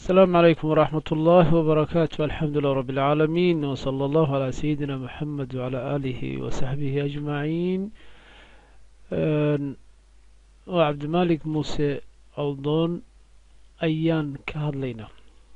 السلام عليكم ورحمة الله وبركاته الحمد لله رب العالمين وصلى الله على سيدنا محمد وعلى آله وصحبه أجمعين وعبد المالك موسى أوضون أيان كهدلينا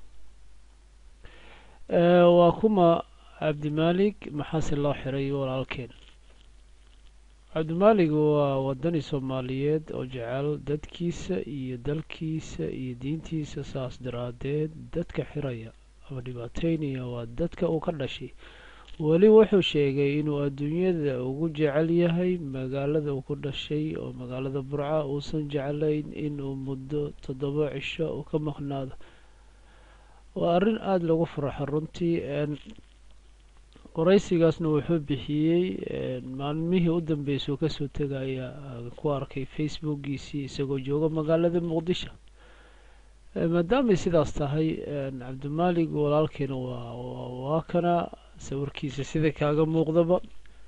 وكما عبد المالك محاسن الله حري والالكين cabdimaalig waa wadani soomaaliyeed oo jecel dadkiisa iyo dalkiisa iyo diintiisa saas daraadeed dadka xiraya ama dhibaateynaya waa dadka uu ka dhashay weli wuxuu sheegay inuu adduunyada ugu jecel yahay magaalada uu ku dhashay oo magaalada burca uusan jeclayn inuu muddo toddoba cisho uu ka maqnaado waa arrin aada lagu faraxo runtii qoraysigaasna wuxuu bixiyey maalmihii u dambeysay uu kasoo tegaya ku arkay facebookiisii isagoo jooga magaalada muqdisho maadaamay sidaas tahay cabdimaalig walaalkeena waa waa kana sawirkiisa sida kaaga muuqdaba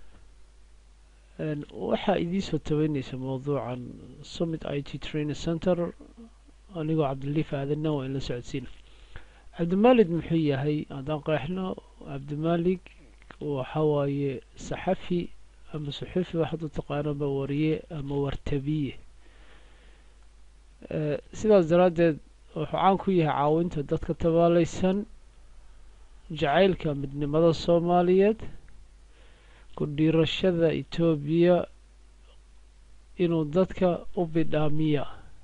waxaa idiinsoo tabeyneysa mawduucan summit i t training center anigoo cabdiliif aadanna waa in la socodsiina cabdimaalig muxuu yahay haddaan qeexno cabdimaalig waxa waaye saxafi ama suxufi waxaad u taqaanaba wariye ama wartabiye sidaas daraaddeed wuxuu caan ku yahay caawinta dadka tabaaleysan jacaylka midnimada soomaaliyeed ku dhiirashada etoobiya inuu dadka u bidhaamiya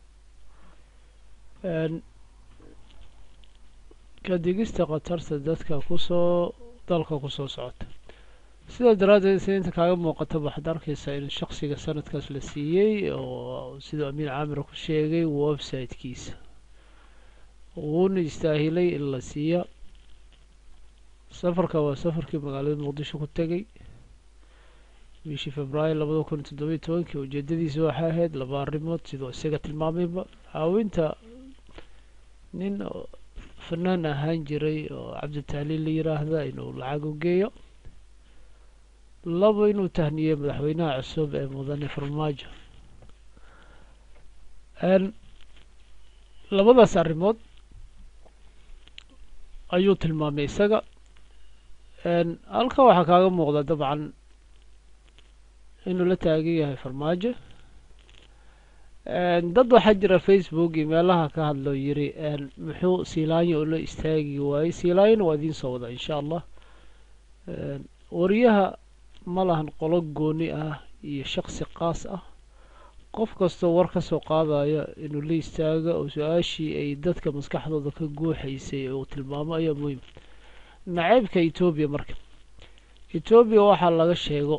ka digista khatarta dadka kusoo dalka kusoo socota sidaas daraaddeed sida inta kaaga muuqata waxaad arkaysaa in shaksiga sanadkaas la siiyey oo siduu amiin caamir ku sheegay website-kiisa wuuna istaahilay in la siiya safarka waa safarkii magaalada muqdisho ku tegay bishii februaayo labada kun iyo toddobiyo tobankii ujeedadiisa waxay ahayd laba arrimood sidoo isaga tilmaamayba caawinta nin fanaan ahaan jiray oo cabditahliil la yiraahda inuu lacag u geeyo labo inuu tahniyey madaxweynaha cusub ee mudane farmaajo labadaas arrimood ayuu tilmaamay isaga halka waxaa kaaga muuqda dabcan inuu la taagan yahay farmaajo dad waxaa jira facebook iyo meelaha ka hadlo yiri muxuu siilaanya ula istaagi waayey siilaanyana waa idiin soo wada insha allah wariyaha ma lahan qolo gooni ah iyo shaksi qaas ah qof kastoo war ka soo qaadaya inuu la istaago oo su-aashii ay dadka maskaxdooda ka guuxaysay uu tilmaamo ayaa muhiim naceybka etoobiya marka etoobiya waxaa laga sheego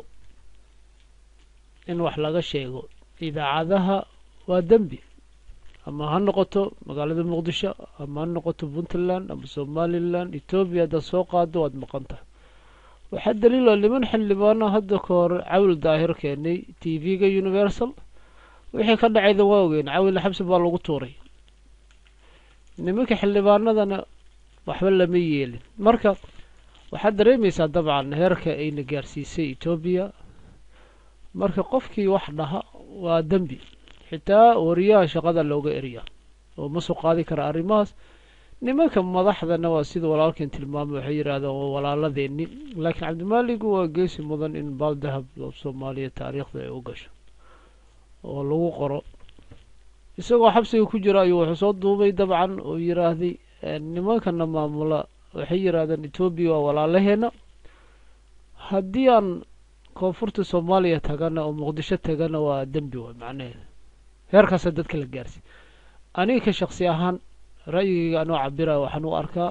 in wax laga sheego idaacadaha waa dembi ama ha noqoto magaalada muqdisho ama ha noqoto puntland ama somalilan etoobiya haddaad soo qaado waad maqan tahay waxaa daliilo niman xildhibaano hadda ka hor cawl daahir keenay t v-ga universal wixii ka dhacayda waa ogeyn cawilna xabsi baa lagu tuuray nimanka xildhibaanadana waxba lama yeelin marka waxaad dareemaysaa dabcan heerka ayna gaarsiisay etoobiya marka qofkii wax dhaha waa dembi xitaa wariyaha shaqada looga eriya oo ma soo qaadi kara arrimahaas nimanka madaxdana waa sida walaalkan tilmaamay waxay yidhahdeen waa walaaladeeni laakiin cabdimaalig waa geesi mudan in baal dahab soomaaliya taariikhda ay u gasho oo lagu qoro isagoo xabsiga ku jira ayuu wuxuu soo duubay dabcan oo yidhaahday nimankana maamula waxay yidhahdeen etoobiya waa walaalaheena haddii aan koonfurta soomaaliya tagana oo muqdisho tagana waa dembi way macnaheeda heerkaasa dadka la gaarsiy aniga ka shaksi ahaan ra'yigayga anoo cabiraya waxaan u arkaa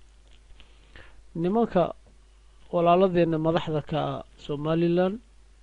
nimanka walaaladeena madaxda ka ah somalilan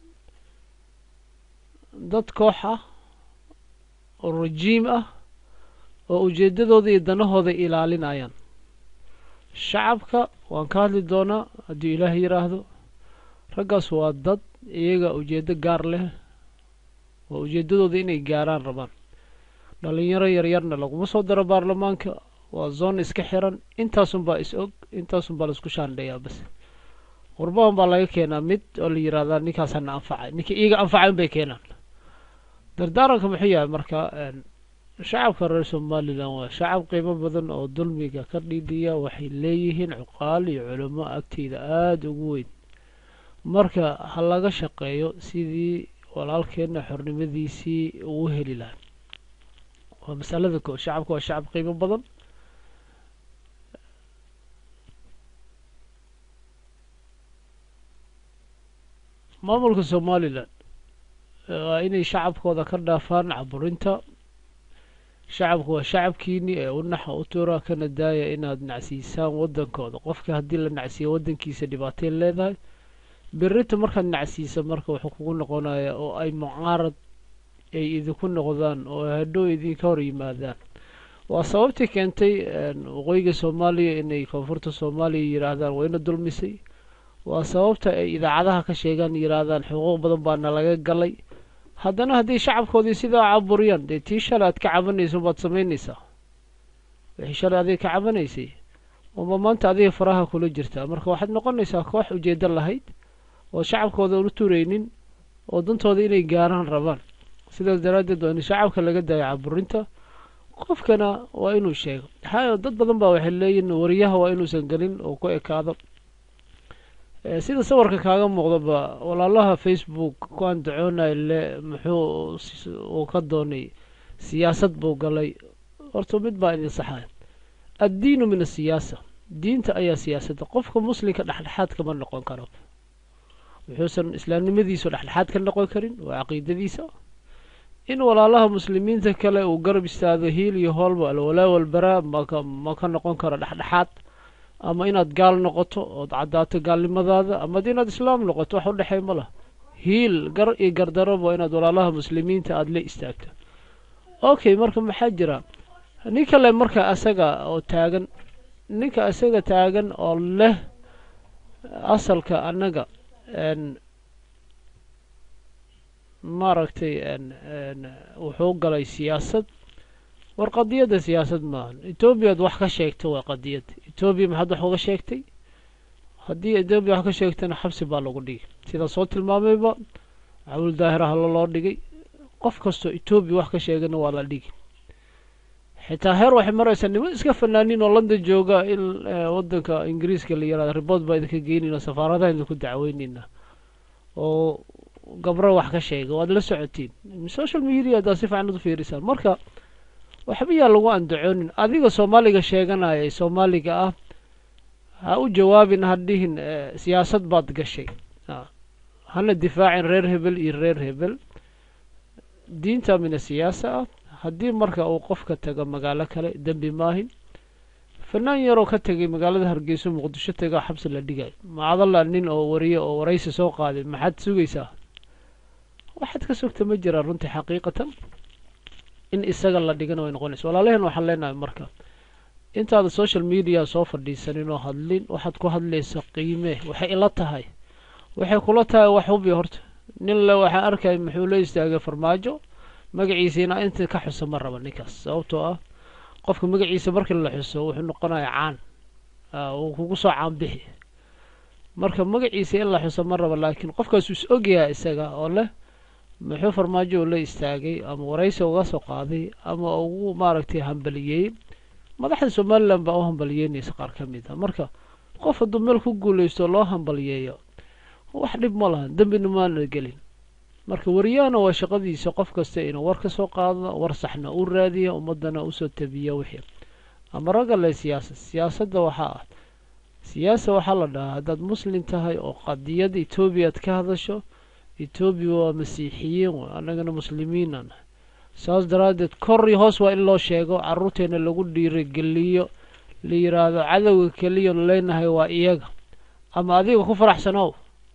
dad koox ah oo rajiim ah oo ujeedadooda iyo danahooda ilaalinayaan shacabka waan ka hadli doonaa hadduu ilaahay yidhaahdo raggaas waa dad iyaga ujeedo gaar leh waa ujeedadooda inay gaaraan rabaan dhalinyaro yaryarna laguma soo daro baarlamaanka waa zoon iska xiran intaasunbaa is og intaasunbaa la isku shaandheeyaa bas qurbahan baa laga keenaa mid oo la yihahdaa ninkaasana anfacay ninka iyaga anfacay un bay keenaan dardaaranka muxuu yahay marka shacabka reer somalilan waa shacab qiimo badan oo dulmiga ka dhiidhiya waxay leeyihiin cuqaal iyo culimo agteyda aada ugu weyn marka ha laga shaqeeyo sidii walaalkeena xornimadiisii uu heli lahaa waa masalada koo shacabka waa shacab qiimo badan maamulka somalilan waa inay shacabkooda ka dhaafaan caburinta shacabku waa shacabkiini ee u naxa u tura kana daaya inaad nacsiisaan waddankooda qofka haddii la nacsiiyo waddankiisa dhibaatay leedahay berita markaad nacsiisa marka wuxuu kugu noqonayaa oo ay mucaarad ay idinku noqdaan oo hadhow idinka hor yimaadaan waa sababtii keentay waqooyiga soomaaliya inay koonfurta soomaaliya yidhaahdaan wayna dulmisay waa sababta ay idaacadaha ka sheegaan yidhaahdaan xuquuq badan baana laga galay haddana haddii shacabkoodii sidaa caburiyaan dee tii shalay aad ka cabanayso baad samaynaysaa wixii shalay adiga ka cabanaysay uma maanta adiga faraha kula jirtaa marka waxaad noqonaysaa koox ujeedo lahayd oo shacabkooda ula turaynin oo dantooda inay gaaraan rabaan sidaas daraaddeed waa in shacabka laga daayo caburinta qofkana waa inuu sheego maxaa dad badan baa waxay leeyihin wariyaha waa inuusan gelin oo ku ekaado sida sawirka kaaga muuqdaba walaalaha facebook ku andacoonay le muxuu uu ka doonay siyaasad buu galay horta mid baa idin saxaya addiinu min asiyaasa diinta ayaa siyaasadda qofka muslimka dhexdhexaad kama noqon karo wuxuusan islaamnimadiisu dhexdhexaad ka noqon karin waa caqiidadiisa in walaalaha muslimiinta kale uu garab istaago hiil iyo hoolba alwalaa walbaraa maka ma ka noqon karo dhexdhexaad ama inaad gaal noqoto ood caddaato gaalnimadaada ama inaad islaam noqoto wax u dhexey ma lah hiil gar iyo gardaroba inaad walaalaha muslimiinta aada la istaagto okay marka maxaa jira nin kale marka asaga oo taagan ninka isaga taagan oo leh asalka annaga maaragtay wuxuu galay siyaasad war qadiyadda siyaasad maahan etoobiyaad wax ka sheegta waa qadiyad etoobiya maxaad wax uga sheegtay haddii etoobiya wax ka sheegtana xabsi baa lagu dhigay sidaa soo tilmaamayba cawil daahir ahlo loo dhigay qof kastoo etoobiya wax ka sheegana waa la dhigi xitaa heer waxay maraysaa niman iska fanaaniin oo london jooga in waddanka ingiriiska la yihahdo ribood baa idinka geynayna safaaradaha idinku dacweynayna oo gabro wax ka sheega waad la socotiin social media haddaad si fiican u fiirisaan marka waxba yaa lagu andacoonin adiga soomaaliga sheeganaya ee soomaaliga ah ha u jawaabin ha dhihin siyaasad baad gashay hana difaacin reer hebel iyo reer hebel diinta mina siyaasa ah haddii marka uu qofka tago magaalo kale dembi maahin fanaan yaroo ka tegay magaalada hargeyso muqdisho tagaa xabsi la dhigay macdalla nin oo wariye oo waraysi soo qaaday maxaad sugaysaa waxaad ka sugta ma jiraan runtii xaqiiqatan in isaga la dhigana way noqonaysa walaalaheen waxaan leenahay marka intaada social media soo fadhiisanin oo hadlin waxaad ku hadlaysa qiime waxay ila tahay waxay kula tahay wax hubi horta nin le waxaa arkay muxuu la istaagay farmaajo magaciisiina inta ka xuso ma raba ninkaas sababtoo ah qofka magaciisa markii la xuso wuxuu noqonayaa caan uu kugu soo caanbixi marka magaciisa in la xuso ma raba laakiin qofkaas is ogyaha isaga oo leh muxuu farmaajo la istaagay ama waraysi uga soo qaaday ama ugu maaragtay hambaliyey madaxda somalilan baa u hambaliyeynaysa qaar ka mid a marka qof hadduu meel ku guulaysto loo hambaliyeeyo wax dhib ma lahan dembina maana gelin marka wariyahana waa shaqadiisa qof kasta inuu war ka soo qaado war saxna u raadiya ummadana usoo tabiya wixii ama ragga le siyaasad siyaasadda waxaa ah siyaasa waxaa la dhahaa haddaad muslim tahay oo qadiyadda etoobiya ad ka hadasho etoobiya waa masiixiyiin w annagana muslimiinan saas daraaddeed kor iyo hoos waa in loo sheego carruurteena lagu dhiirigeliyo la yidhaahdo cadowga keliya leenahay waa iyaga ama adiga ku faraxsanow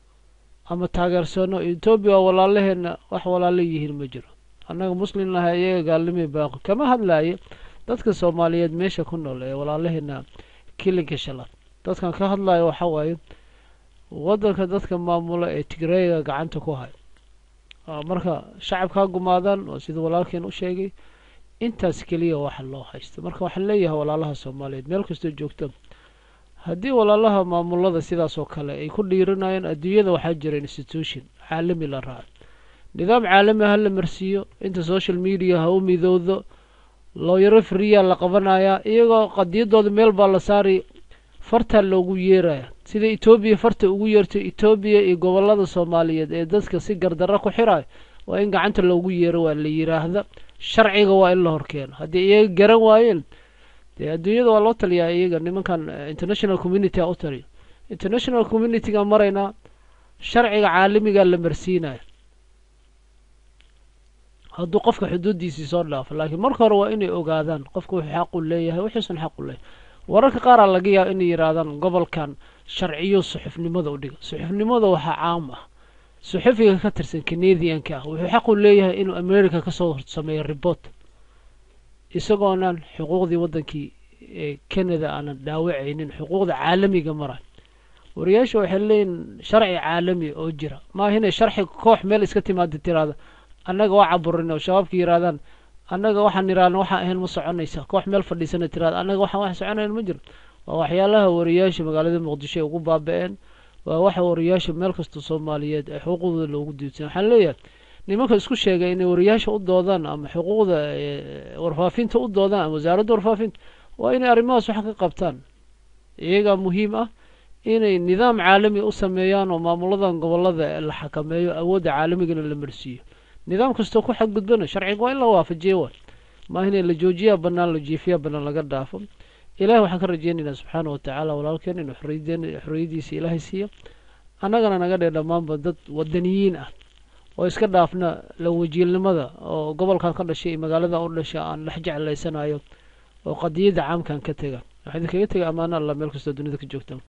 ama taageersano etoobiya waa walaalaheena wax walaalo yihiin ma jiro annaga muslim nahay iyaga gaalnimii baaqi kama hadlaayo dadka soomaaliyeed meesha ku nool ee walaalaheena kilinka shalaad dadkan ka hadlayo waxa waaye waddanka dadka maamula ee tigreega gacanta ku hay marka shacabkaa gumaadaan oo sida walaalkeen u sheegay intaas keliya waxa loo haysto marka waxaan leeyahay walaalaha soomaaliyeed meel kastoo joogta haddii walaalaha maamulada sidaas oo kale ay ku dhiiranayaan adduunyada waxaa jira institution caalami la raaco nidaam caalami ha la marsiiyo inta social media ha u midowdo looyaro friyaa la qabanayaa iyagoo qadiyadooda meel baa la saari fartaa loogu yeeraya sida etoobiya farta ugu yeerto etoobiya iyo gobolada soomaaliyeed ee dadka si gardarro ku xirayo waa in gacanta loogu yeero waa la yiraahda sharciga waa in la horkeeno haddii iyaga garan waayeen dee adduunyada waa loo taliyaa iyaga nimankan international community a u taliyo international communityga maraynaa sharciga caalamigaa la marsiinaya hadduu qofka xuduuddiisii soo dhaafo laakiin marka hore waa inay ogaadaan qofka wuxuu xaq u leeyahay wuxuusan xaq u leeyahay wararka qaaraa laga yaaba inay yidhaahdaan gobolkan sharciyo suxufnimada u dhiga suxufnimada waxaa caam ah suxufiga ka tirsan canadianka ah wuxuu xaq u leeyahay inuu america kasoo sameeyo report isagoonan xuquuqdii waddankii ee canada aanan dhaawacaynin xuquuqda caalamiga mara wariyaasha waxay leeyihin sharci caalami oo jira maaha inay sharci koox meel iska timaada tiraada annaga waa caburin oo shabaabka yidhahdaan annaga waxaan idhaahna waxaan ahayn ma soconaysa koox meel fadhiisana tirada annaga waxaan wax soconayn ma jiro waa waxyaalaha wariyaasha magaalada muqdisho ay ugu baaba-een waa waxa wariyaasha meel kasta soomaaliyeed ay xuquuqdooda loogu diidsan waxaan leeyahay nimanka isku sheegay inay wariyaasha u doodaan ama xuquuqda warfaafinta u doodaan ama wasaaradda warfaafinta waa inay arrimahaas wax ka qabtaan iyagaa muhiim ah inay nidaam caalami u sameeyaan oo maamuladan gobolada la xakameeyo awoodda caalamigana la marsiiyo nidaam kastoo ku xadgudbana sharciga waa in la waafajiya waay maaha inay la joojiyaa bannaan la jiifiyaa bannaan laga dhaafo ilahi waxaan ka rajeynaynaa subxaana wa tacaala walaalkeen inuu xoriyadeen xoriyadiisa ilaahay siiyo annagana naga dhee dhammaanba dad wadaniyiin ah oo iska dhaafna la wajiilnimada oo gobolkan ka dhashay iyo magaaladan u dhashay aan dhex jeclaysanayo oo qadiyadda caamkan ka tega waxaa idinkaga tegay ammaano alla meel kastoo dunida ka joogtaan